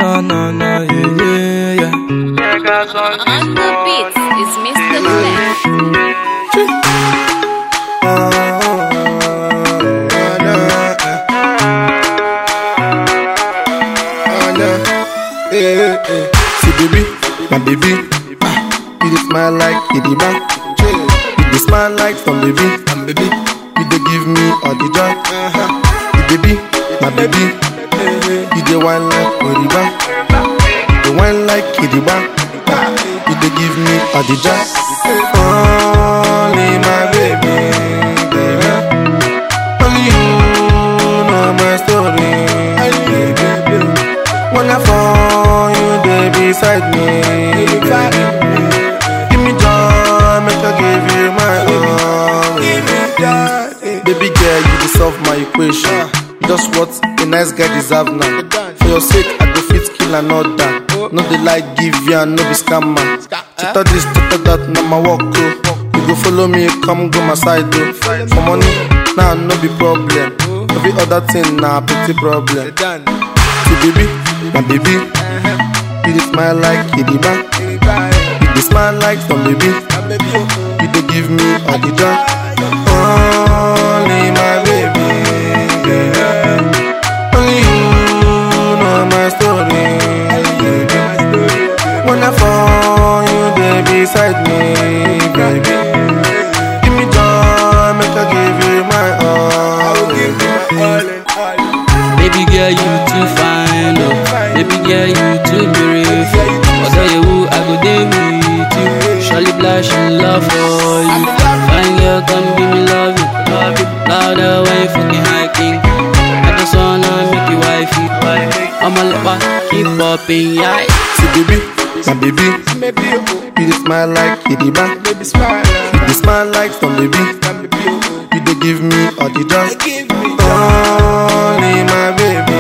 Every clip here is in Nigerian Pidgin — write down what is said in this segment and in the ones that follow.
No, no, no, yeah, yeah, yeah. On the beat is Mr. Clef. See baby, my baby, ah, you dey smile like Kitty Bang. You dey smile like some baby, and baby, you dey give me all the joy. The baby, my baby, you dey wine like Kitty Bang. You dey wine like Kitty Bang. Ah, You dey give me all the joy. Only my baby, baby. Only you know my story, baby. When I fall, you dey beside me. baby. Give me joy, make I give you my all. Baby girl, you dey solve my equation. Just what a nice guy deserve now. For your sake, I go fit kill another. No dey like give you and no be scammer. Chita this, chita that, na my work oh. You go follow me, come go my side oh. For money, nah no be problem. Every other thing na pity problem. See baby, my baby, you dey smile like Kitty Bang. You dey smile like some baby, you dey give me all the joy. Only my baby, yeah. only you know my story. baby. When I fall, you dey beside me, baby. Give me joy, make I give you my all. Baby girl, you too fine, oh. Baby girl, you too beautiful. Although you woo, I go there with you. Surely blush in love for you. Fine girl, come give me love you, love you. Louder when you fucking hiking. I just wanna make you wifey. I'ma let my keep popping, yeah. See baby, my baby, you dey smile like Kitty Bang. You dey smile like some baby, you dey give me all the joy. Only my baby,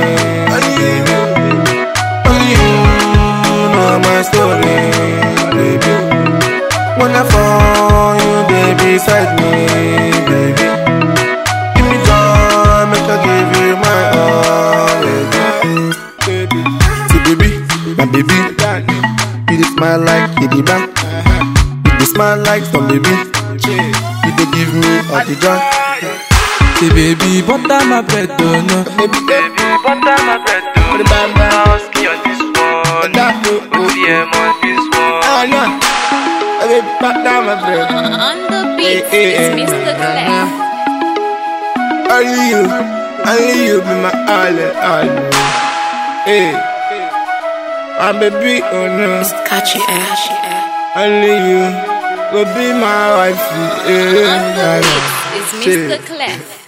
only you know my story, baby. When I fall, you dey beside me, baby. Give me joy, make I give you my all, baby. See baby, my baby, you dey smile like Kitty Bang. You dey smile like some baby, you dey give me all the joy. Say, baby, butter my bread, oh no. Baby, butter my bread, oh. Husky on this one. OTM on this one. On the beat is Mr. Clef. Only you, only you be my all in all. Hey, my baby, oh no. Catchy air. Only you will be my wife. On the Yeah. beat is Mr. Clef.